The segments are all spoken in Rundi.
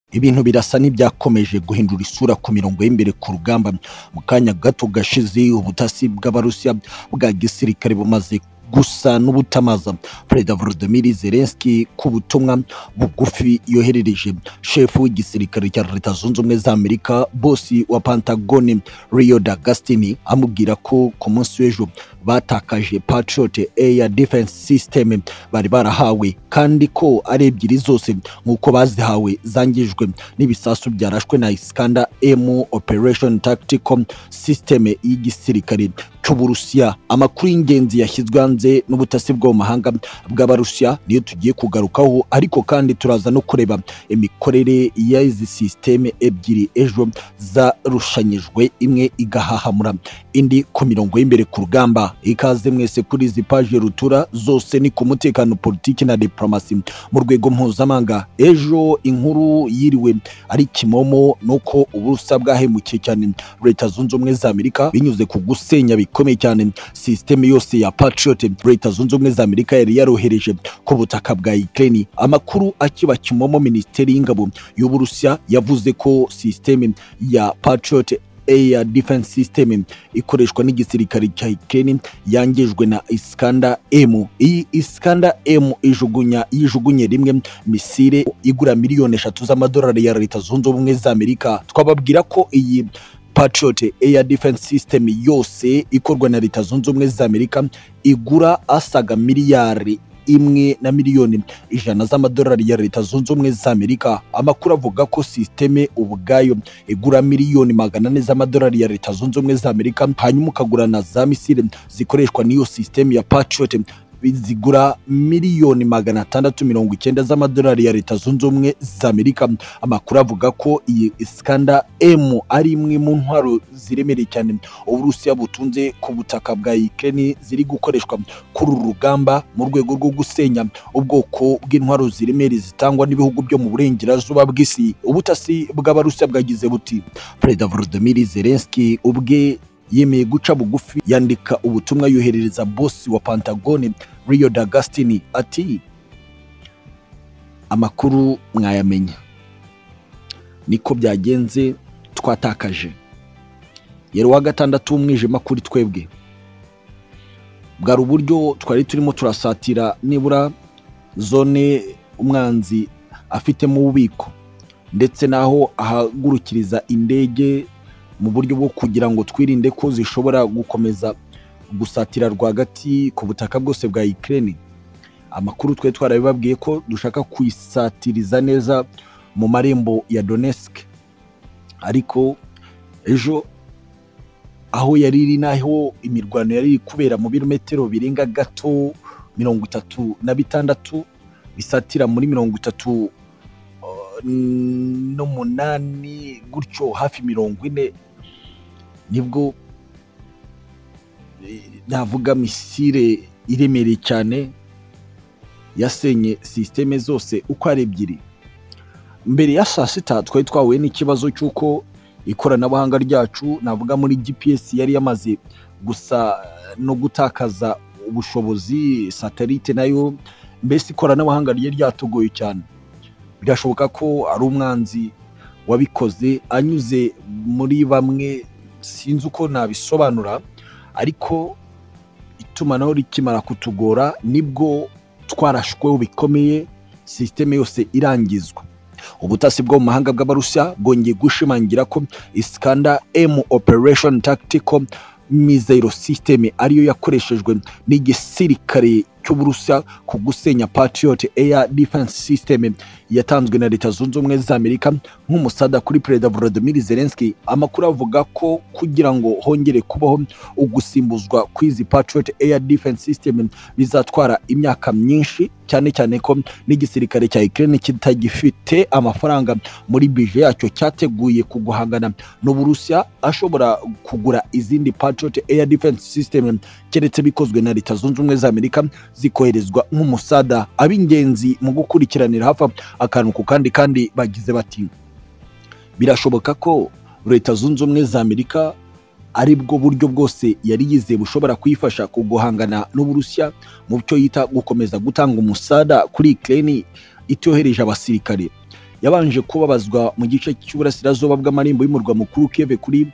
ibintu birasa n'ibyakomeje guhindura isura ku mirongo y'imbere ku rugamba mu kanya gato gashize ubutasi bw'abarusiya bwa gisirikare bumaze gusa n'ubutamaza perezida volodymyr zelensky ku butumwa bugufi yoherereje shefu w'igisirikare cya leta zunze ubumwe za amerika bosi wa pantagoni rio d'agostini amubwira ko ku munsi w'ejo batakaje patriot air defense system bari barahawe kandi ko ari ebyiri zose nk'uko bazihawe zangijwe n'ibisasu byarashwe na iskanda m operation tactical system y'igisirikare cy'uburusiya amakuru y'ingenzi yashyizwe hanze n'ubutasi bwo mu mahanga bw'abarusiya niyo tugiye kugarukaho ariko kandi turaza no kureba imikorere y'izi sisiteme ebyiri ejo zarushanyijwe imwe igahahamura indi ku mirongo y'imbere ku rugamba ikaze mwese kuri izi paje rutura zose ni ku mutekano politiki na diplomasi mu rwego mpuzamahanga ejo inkuru yiriwe ari kimomo nuko uburusiya bwahemukiye cyane leta zunze ubumwe za amerika binyuze ku gusenya bikomeye cyane sisiteme yose ya patriot leta zunze ubumwe za amerika yari yarohereje ku butaka bwa ukraine amakuru akiba kimomo minisiteri y'ingabo y'uburusiya yavuze ko sisiteme ya patriot air defense system ikoreshwa n'igisirikare cya Ukraine yangijwe na Iskanda M. Iyi Iskanda M ijugunya yijugunye rimwe misile igura miliyoni eshatu z'amadolari ya leta zunze ubumwe za Amerika. Twababwira ko iyi Patriot Air Defense System yose ikorwa na leta zunze ubumwe za Amerika igura asaga miliyari imwe na miliyoni ijana z'amadolari ya leta zunze ubumwe za amerika amakuru avuga ko sisiteme ubwayo igura miliyoni magana ane z'amadolari ya leta zunze ubumwe za amerika hanyuma ukagura na za misile zikoreshwa n'iyo sisiteme ya patriot zigura miliyoni magana atandatu mirongo icyenda z'amadolari ya leta zunze ubumwe za amerika amakuru avuga ko iyi iskanda m ari imwe mu ntwaro ziremereye cyane uburusiya butunze ku butaka bwa ukraine ziri gukoreshwa kuri uru rugamba mu rwego rwo gusenya ubwoko bw'intwaro ziremereye zitangwa n'ibihugu byo mu burengerazuba bw'isi ubutasi bw'abarusiya bwagize buti perezida volodymyr zelensky ubwe yemeye guca bugufi yandika ubutumwa yoherereza bosi wa pantagoni rio d'agostini ati amakuru mwayamenya niko byagenze twatakaje yari uwa gatandatu w'umwijima kuri twebwe bwari uburyo twari turimo turasatira nibura zone umwanzi afitemo ububiko ndetse n'aho ahagurukiriza indege mu buryo bwo kugira ngo twirinde ko zishobora gukomeza gusatira rwagati ku butaka bwose bwa Ukraine amakuru twe twarabibabwiye ko dushaka kuyisatiriza neza mu marembo ya Donetsk ariko ejo aho yari iri naho imirwano yari iri kubera mu birometero birenga gato mirongo itatu na bitandatu bisatira muri mirongo itatu n'umunani gutyo hafi mirongo ine nibwo navuga misile iremereye cyane yasenye sisiteme zose uko ari ebyiri mbere ya saa sita twari twahuye n'ikibazo cy'uko ikoranabuhanga ryacu navuga muri gps yari yamaze gusa no gutakaza ubushobozi satelite nayo mbese ikoranabuhanga ryari ryatugoye cyane birashoboka ko ari umwanzi wabikoze anyuze muri bamwe sinzi uko nabisobanura ariko itumanaho rikimara kutugora nibwo twarashweho bikomeye sisiteme yose irangizwa ubutasi bwo mu mahanga bw'abarusiya bwongeye gushimangira ko iskanda m operation tactical missile system ariyo yakoreshejwe n'igisirikare cy'uburusiya ku gusenya patriot air defense system yatanzwe na leta zunze ubumwe za amerika nk'umusada kuri perezida volodymyr zelensky amakuru avuga ko kugira ngo hongere kubaho ugusimbuzwa kw'izi patriot air defense system bizatwara imyaka myinshi cyane cyane ko n'igisirikare cya Ukraine kitagifite amafaranga muri bije yacyo cyateguye kuguhangana n'uburusiya ashobora kugura izindi patriot air defense system keretse bikozwe na leta zunze ubumwe za amerika zikoherezwa nk'umusada ab'ingenzi mu gukurikiranira hafi akantu ku kandi kandi bagize bati birashoboka ko leta zunze ubumwe za amerika ari bwo buryo bwose yari yizeye bushobora kuyifasha ku guhangana n'uburusiya mu byo yita gukomeza gutanga umusada kuri Ukraine itohereje abasirikare yabanje kubabazwa mu gice cy'uburasirazuba bw'amarimbo y'umurwa mukuru Kiev kuri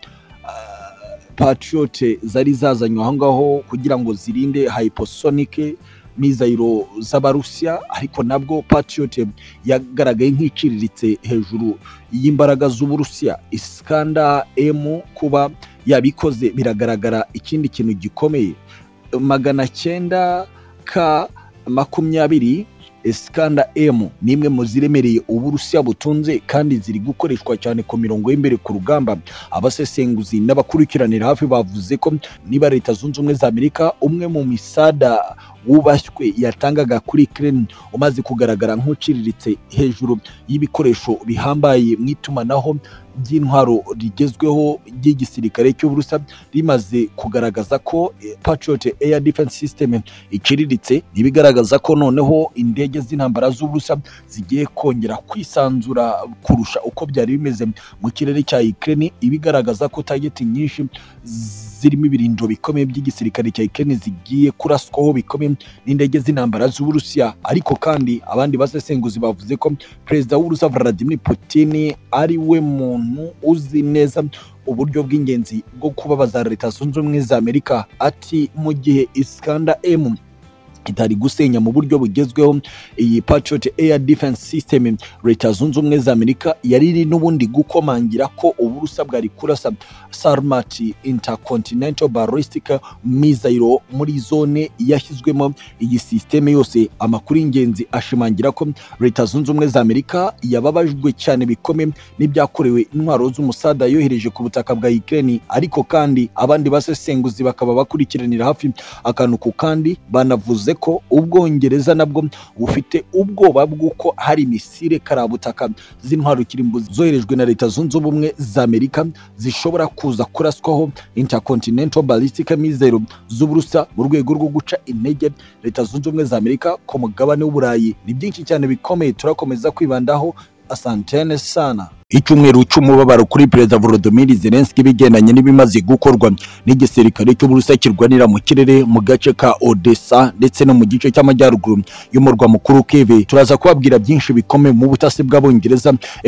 patriot zari zazanywe aho ngaho kugira ngo zirinde hypersonic mizayiro z'abarusiya ariko nabwo patriot yagaragaye nk'iciriritse hejuru y'imbaraga z'uburusiya iskanda m kuba yabikoze biragaragara ikindi kintu gikomeye magana cyenda ka makumyabiri iskanda m ni imwe mu ziremereye uburusiya butunze kandi ziri gukoreshwa cyane ku mirongo y'imbere ku rugamba abasesenguzi n'abakurikiranira hafi bavuze ko niba leta zunze ubumwe za amerika umwe mu misada wubashywe yatangaga kuri Ukraine umaze kugaragara nk'uciriritse hejuru y'ibikoresho bihambaye mu itumanaho by'intwaro rigezweho ry'igisirikare cy'uburusa rimaze kugaragaza ko Patriot Air Defense System iciriritse ibigaragaza ko noneho indege z'intambara z'uburusa zigiye kongera kwisanzura kurusha uko byari bimeze mu kirere cya Ukraine ibigaragaza ko target nyinshi zirimo ibirindiro bikomeye by'igisirikare cya Ukraine zigiye kuraswaho bikomeye n'indege z'intambara z'uburusiya ariko kandi abandi basesenguzi bavuze ko perezida w'uburusiya Vladimir Putin ari we muntu uzi neza uburyo bw'ingenzi bwo kubabaza leta zunze ubumwe za amerika ati mu gihe iskanda m itari gusenya mu buryo bugezweho iyi Patriot Air Defense System leta zunze ubumwe za Amerika yari iri n'ubundi gukomangira ko uburusa bwari kurasa Sarmat Intercontinental Ballistic Missile muri zone yashyizwemo iyi systeme yose amakuru y'ingenzi ashimangira ko leta zunze ubumwe za Amerika yababajwe cyane bikomeye n'ibyakorewe intwaro z'umusada yohereje ku butaka bwa Ukraine ariko kandi abandi basesenguzi bakaba bakurikiranira hafi akantu ku kandi banavuze ko ubwongereza nabwo bufite ubwoba bw'uko hari misile karabutaka z'intwaro kirimbuzi zoherejwe na leta zunze ubumwe za amerika zishobora kuza kuraswaho intercontinental ballistic missile z'uburusa mu rwego rwo guca intege leta zunze ubumwe za amerika ku mugabane w'uburayi ni byinshi cyane bikomeye turakomeza kwibandaho asantene sana icyumweru cy'umubabaro kuri perezida Volodymyr Zelensky bigendanye n'ibimaze gukorwa n'igisirikare cy'uburusiya kirwanira mu kirere mu gace ka Odessa ndetse no mu gice cy'amajyaruguru y'umurwa mukuru Kiev turaza kubabwira byinshi bikomeye mu butasi bw'abongereza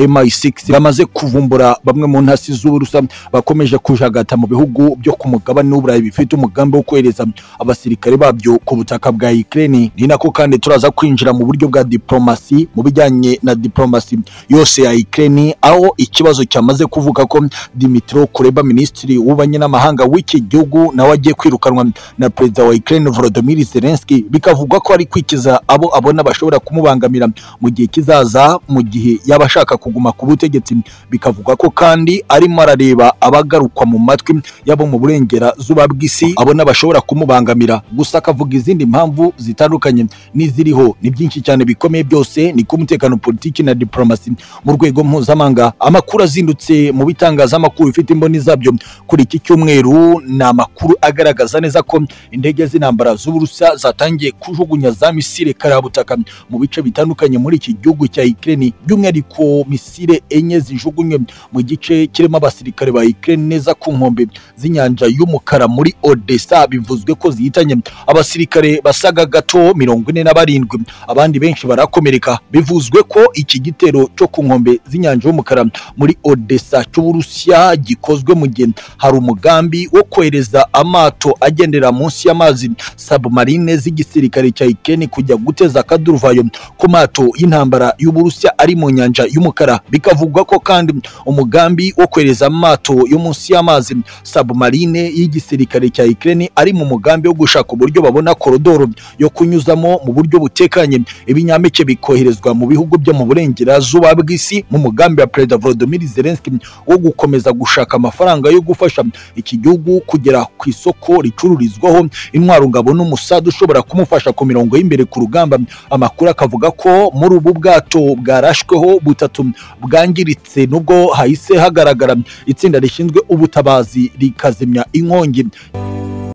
MI6 bamaze kuvumbura bamwe mu ntasi z'uburusiya bakomeje kujagata mu bihugu byo ku mugabane w'uburayi bifite umugambi wo kohereza abasirikare babyo ku butaka bwa Ukraine ni nako kandi turaza kwinjira mu buryo bwa diplomasi mu bijyanye na diplomasi yose ya Ukraine aho ikibazo cyamaze kuvuga ko Dimitro Kuleba minisitiri w'ububanyi n'amahanga w'iki gihugu nawe agiye kwirukanwa na perezida wa Ukraine Volodymyr Zelensky bikavugwa ko ari kwikiza abo abona bashobora kumubangamira mu gihe kizaza mu gihe yaba ashaka kuguma ku butegetsi bikavugwa ko kandi arimo arareba abagarukwa mu matwi yabo mu burengerazuba bw'isi abona bashobora kumubangamira gusa akavuga izindi mpamvu zitandukanye n'iziriho ni byinshi cyane bikomeye byose ni ko umutekano politiki na diplomasi mu rwego mpuzamahanga amakuru azindutse mu bitangazamakuru bifite imboni zabyo kuri iki cyumweru ni amakuru agaragaza neza ko indege z'intambara z'uburusiya zatangiye kujugunya za misile karabutaka mu bice bitandukanye muri iki gihugu cya Ukraine by'umwihariko misile enye zijugunywe mu gice kirimo abasirikare ba Ukraine neza ku nkombe z'inyanja y'umukara muri Odessa bivuzwe ko zihitanye abasirikare basaga gato mirongo ine na barindwi abandi benshi barakomereka bivuzwe ko iki gitero cyo ku nkombe z'inyanja y'umukara muri Odessa cy'Uburusiya gikozwe mu gihe hari umugambi wo kohereza amato agendera munsi y'amazi submarine z'igisirikare cya Ukraine kujya guteza akaduruvayo ku mato y'intambara y'Uburusiya ari mu nyanja y'umukara bikavugwa ko kandi umugambi wo kohereza amato yo munsi y'amazi submarine y'igisirikare cya Ukraine ari mu mugambi wo gushaka uburyo babona korodoro yo kunyuzamo mu buryo butekanye ibinyampeke bikoherezwa mu bihugu byo mu burengerazuba bw'isi mu mugambi wa perezida Volodymyr Zelensky wo gukomeza gushaka amafaranga yo gufasha iki gihugu kugera ku isoko ricururizwaho intwaro ngabo n'umusada ushobora kumufasha ku mirongo y'imbere ku rugamba amakuru akavuga ko muri ubu bwato bwarashweho butatu bwangiritse nubwo hahise hagaragara itsinda rishinzwe ubutabazi rikazimya inkongi